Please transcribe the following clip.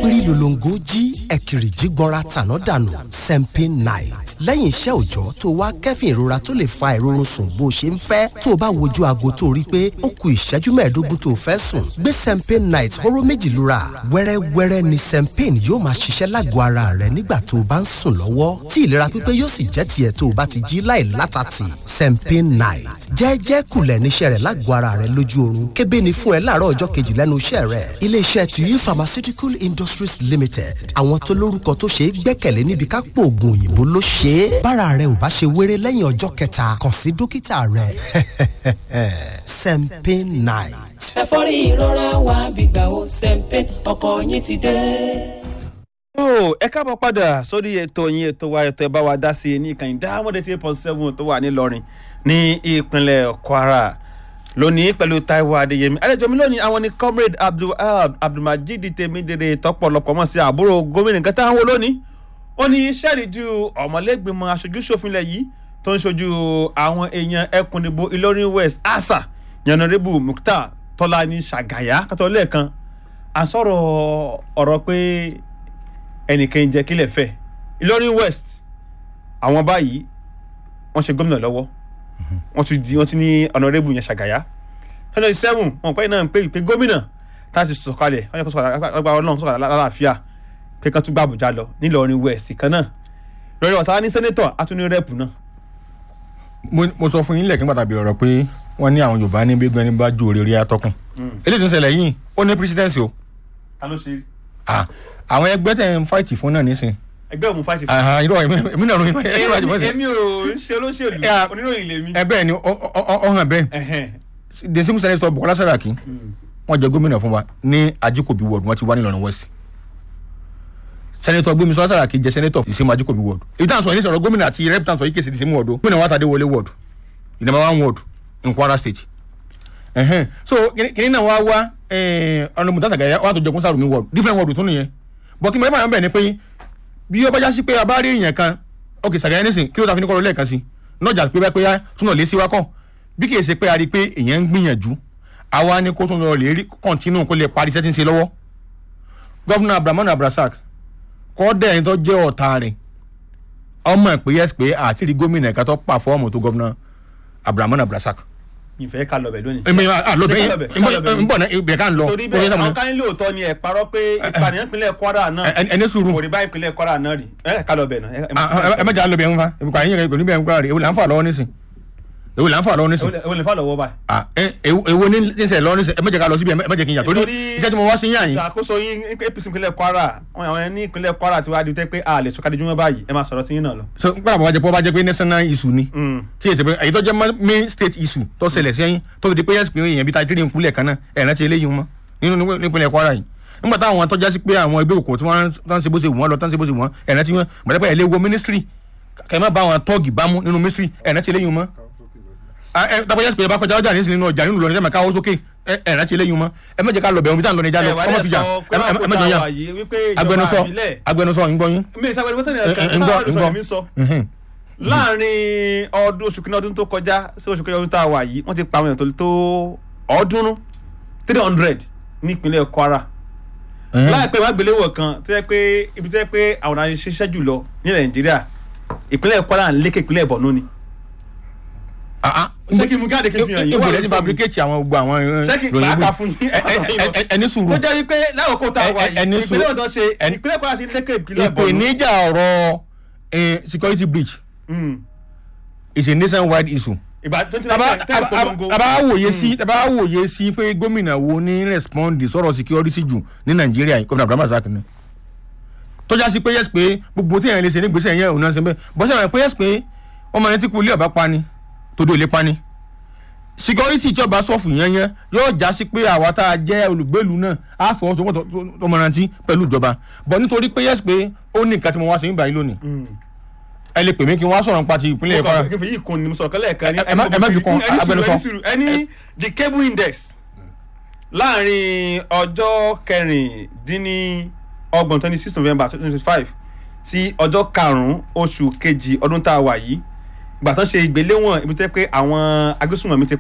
ẹ̀pìrì lòlòǹgó jí ẹ̀kìrì jí gbọ́ra tàná dànù sempin night lẹ́yìn iṣẹ́ òòjọ́ tó wá kẹ́fìn ìrora tó lè fa ìrorun sùn bó ṣe ń fẹ́ tó o bá wojú aago tó rí pé ó ku ìṣẹ́jú mẹ́ẹ̀ẹ́dógún tó o fẹ́ sùn gbé sempin night hóró méjì lura wẹ́rẹ́wẹ́rẹ́ ni sempin yóò máa ṣiṣẹ́ lágọ̀ọ́ ara rẹ nígbà tó o bá ń sùn lọ́wọ́ tí ìlera pípé yóò sì jẹ́ tiẹ̀ tó o bá ti jí láì látàtì sempin night jẹ́ẹ́jẹ́ kulẹ̀ níṣẹ́ rẹ̀ lágọ̀ọ́ ara rẹ lójú oorun kébé ni fún ẹ láàárọ̀ ọjọ́ kejì lẹ́nu iṣẹ́ rẹ̀ iléeṣẹ́ tuyi pharmaceutical industries limited àwọn tó lórúkọ tó ṣe é gbẹ́kẹ̀lé níbi ká pò oògùn òyìnbó ló ṣe é bára rẹ ò bá ṣe wéré lẹ́yìn ọjọ́ kẹta kàn sí dókítà rẹ sempin night. ẹ̀fọ́rí ìrora wa gbígbà ó sẹ́ńpẹ́ ọkọ̀ yín ti dé. ó ẹ káàbọ̀ padà sórí ètò yín ètò wa ètò ẹ bá wa dá sí i ní ìkànnì dáhùn eight point seven tó wà nílọrin ní ìpínlẹ̀ kwara lónìí pẹ̀lú taiwo adéyẹmí àlejò mi lónìí àwọn ni comrade abdulhab abdulmajid tèmídèrè tọpọlọpọ mọ sí àbúrò gómìnà nǹkan táwọn wo lónìí ó ní sẹ́ẹ̀rìjú ọ̀mọ̀lẹ́gbẹ̀mọ aṣojúṣòfinlẹ̀ yìí tó ń ṣojú àwọn èèyàn ẹkùnìbò ìlọrin west asa yanarebu mukhtar tọ́lání ṣàgàyà kátó lẹ́ẹ̀kan àsọ̀rọ̀ ọ̀rọ̀ pé ẹnìkan jẹ́ kílẹ̀ fẹ́ ìlọrin west àwọn báyìí wọ́n ṣe gómìnà lọ́wọ́ wọ́n tún di wọ́n ti ní ọ̀nàrẹ́bù yẹn ṣàgàyà twenty seven wọn pẹ́ náà ń pè pé gómìnà tá a ti sọ̀kalẹ̀ wọ́n yẹ kó sọ̀kalẹ̀ agbára ọlọ́run sọ̀kalẹ̀ lálàáfíà pé kan tún gbà àbújá lọ nílọrin west kan náà lórí ọ̀sán ní sẹ́nẹ́tọ̀ àtúní rẹ́pù náà. mo mo sọ fún yín lẹ́ẹ̀kí pàtàkì ọ̀rọ̀ pé wọ́n ní àwọn yorùbá ní gbégbé ẹni bá ju òrèrè atọ́kùn eléyìí tó ń ṣẹlẹ̀ yìí ó ní presidency o ta ló ṣe Ah, àwọn ẹgbẹ́ tẹ̀ ń fáìtì fún náà nísìn ẹgbẹ́ òun fáìtì fún Àhàn, irọ́ èmi èmi náà ròyìn ẹ̀yìn ìwádìí fọ́sẹ̀ èmi ò ń ṣe olóṣèlú Yeah. oníròyìn lèmi. ẹ bẹ́ẹ̀ ni ọ- ọ- ọ- ọ hàn bẹ́ẹ̀ Ẹhẹ́n. the single senator bukola saraki wọ́n jẹ gómìnà fún wa ní ajikobi ward wọ́n ti wá nílọrin west senator gbemisola saraki jẹ senator ìsinmi ajikobi ward èyí tá à ń sọ yìí ní sọ̀rọ̀ gómìnà àti rep tá à ń sọ yìí kèsì ìsinmi ward o gómìnà wa tàdé wọlé ward ìdàmà one ward in kwara state ẹhẹn so kìnìún náà wá wá ọ̀nà mùtátà gàyà wà tó jẹ kún sàrùmí ward different ward tún nìyẹn bọ̀ kí mẹ́fà yẹn bẹ̀ ni pé bí ó bá já sí pé a bá rí èèyàn kan ok sàgàyà nísìn kí ló ta fi ní kọ́ lọ lẹ́ẹ̀kan sí nọ́jà pé báyìí pé á túnà lé sí wa kọ́ bí kì í ṣe pé a rí i pé èèyàn ń gbìyànjú àwa ni kó tún lọ lè rí kọ́ńtínú kó lè parí iṣẹ́ tí ń ṣe lọ́wọ́ gọ́fúnà abdulrahman abdulrasaq kọ́ dẹ̀ ẹni tó jẹ́ ọ̀tá rẹ̀ ọmọ ẹ̀ pé yẹ́sì pé àti rí gómìnà ẹ̀ka tó pàfọ́ọ̀mù tó gọ́fúnà abdulrahman abdulrasaq ìfẹ́ ká lọ bẹ̀ lónìí. èmi àlọ́ Ṣé bẹ́ẹ̀ ká lọ bẹ̀? Ká lọ bẹ̀ ń bọ̀ náà ibẹ̀ ká ń lọ torí bó ṣe bẹ́ẹ̀ sàmúlò. àwọn kan ní lóòótọ́ ni ẹ̀ parọ́ pé ìpànìyàn ìpínlẹ̀ kwara náà Ẹ- ẹni sùúrù kò rí bá ìpínlẹ̀ kwara náà rí ẹ ká lọ bẹ̀ náà. ẹ- ẹ- ẹ mẹ́jà lọ bẹ̀ ń fa ìbùkún àyìn yẹn kò ní bẹ̀ ń kúrò rẹ̀ èwo là ń fà lọ́wọ́ nísìn èwo là ń fà lọ́wọ́ nísìn ẹ wọlé fà lọ́wọ́ báyìí. Ah, ẹ- èwo èwo ní ní sẹ̀ lọ́wọ́ nísìn ẹ mẹ́jà ká lọ síbi ẹ mẹ́jà kí n yà torí iṣẹ́ tí mo wá sí yàn yín ìṣàkóso yín ní apc ìpínlẹ̀ kwara àwọn àwọn ẹni ìpínlẹ̀ kwara ti wá di tẹ́ pé a lè sọ́kadì júmọ́ báyìí ẹ máa sọ̀rọ̀ tí yín náà lọ. so nígbà bàbá jẹ pé ó bá jẹ pé national issue ni Mm. tí èsì pé èyí tó jẹ́ ma- main state issue tó ṣẹlẹ̀ sẹ́yìn tó fi di pé yẹ́sì pé èèyàn bíi tajiri nkúlẹ̀ kan náà ẹ̀ rántí eléyìí mọ́ nínú ní- nípínlẹ̀ kwara yìí nígbà táwọn tó jásí pé àwọn ẹgbẹ́ òkùnkùn tí wọ́n tán ṣe bó ṣe wù wọ́n lọ tán ṣe bó ṣe wù wọ́n ẹ̀ rántí wọn gbàdá pé ẹ̀ lé wo ministry kẹ́ ẹ má bá àwọn tọ́ọ̀gì bámú nínú ministry ẹ̀ rántí eléyìí mọ́ tàbí yẹ́sì pé ẹ bá kọjá ọjà nísìnyí nínú ọjà nínú lọ́nà ẹ̀ máa káwọ́ sókè ẹ̀ rántí eléyìí mọ́ ẹ mẹ́jẹ̀ ká lọ bẹ̀rù bí táwọn lọ ní ìjà lọ ẹ wà ọmọ lẹ ti jà sọ pé ẹ wà mẹ́jọ yà wà yìí wípé ìjọba agbẹnusọ àbílẹ̀ agbẹnusọ ń gbọ́ yín mi ìsàgbẹ́ni wọ́n sẹ́ni Ẹ- ẹ- ẹ̀ka ń gbọ́, táwọn ń ọ̀dọ́ gbọ́. mi sọ Mhm. láàrin ọdún oṣù kìíní ọdún tó kọjá sí oṣù kẹjọ ọdún tá a wà yìí wọ́n ti pa àwọn èèyàn tó tó ọ̀ọ́dúnrún three hundred ní ìpínlẹ̀ kwara láìpẹ́ wá gbéléwọ̀ kan tó yẹ pé ibi tó yẹ pé àwọn ará ṣiṣẹ́ jùlọ ní nàìjíríà ìpínlẹ̀ kwara ń lékè ìpínlẹ̀ borno ni. ṣé kí n mú gáàdì kí n fi hàn yín ibo wà lẹ́ni lórí fóònù? fabricate àwọn gbogbo àwọn ṣé kí n ròyìn pàákà bò- fún yín ẹ- ẹ- ẹ- ẹ- ẹni tó sùúrù jẹ́ wípé láwòkó tá a Ẹ- wà ẹ- ẹni yìí ìpínlẹ̀ sùúrù. ọ̀dọ́ ṣe Ẹni- ìpínlẹ̀ kwara sí lékè ìpínlẹ̀ borno. ìpèníjà ọ̀rọ̀ eh, security breach Mm. is a nationwide issue. ìgbà twenty taba nine ten polongo. taba wòye sí taba wòye sí pé gómìnà wo ní respond sọ̀rọ̀ security jù ní nàìjíríà yìí gómìnà abdulhamid razak ni tọ́já sí pé yẹ́sì pé gbogbo tí èèyàn lè ṣe ní gbèsè yẹn òun náà ṣe bẹ́ẹ̀ bọ́sẹ̀ rẹ̀ pé yẹ́sì pé ọmọ yẹn tí kú ilé ọba pani tòdó ilé pani security tí ọba sọ̀fù yẹn yẹn yóò já sí pé àwa tá a jẹ́ olùgbèlú náà á fọwọ́ tó tó mọ̀rántí pẹ̀lú ìjọba bọ̀ nítorí pé yẹ́sì pé ó ní nǹkan tí mo wá sí nígbà yìí lónìí ẹ lè pè mí kí n wá sọ̀rọ̀ nípa ti ìpínlẹ̀ kwara kí n fi yìí kun ni mo sọ kẹlẹ kan ní Ẹ- ẹ má- ẹ má fi kún ẹni sùúrù agbẹnusọ. ẹni sùúrù ẹni the cable index láàrin ọjọ́ kẹrìndínlọ́gbọ̀n twenty six november twenty twenty five sí ọjọ́ karùn-ún oṣù kejì ọdún tá a wà yìí ìgbà tán ṣe ìgbéléwọ̀n ibi tẹ́ pé àwọn agbésùnmọ̀mí ti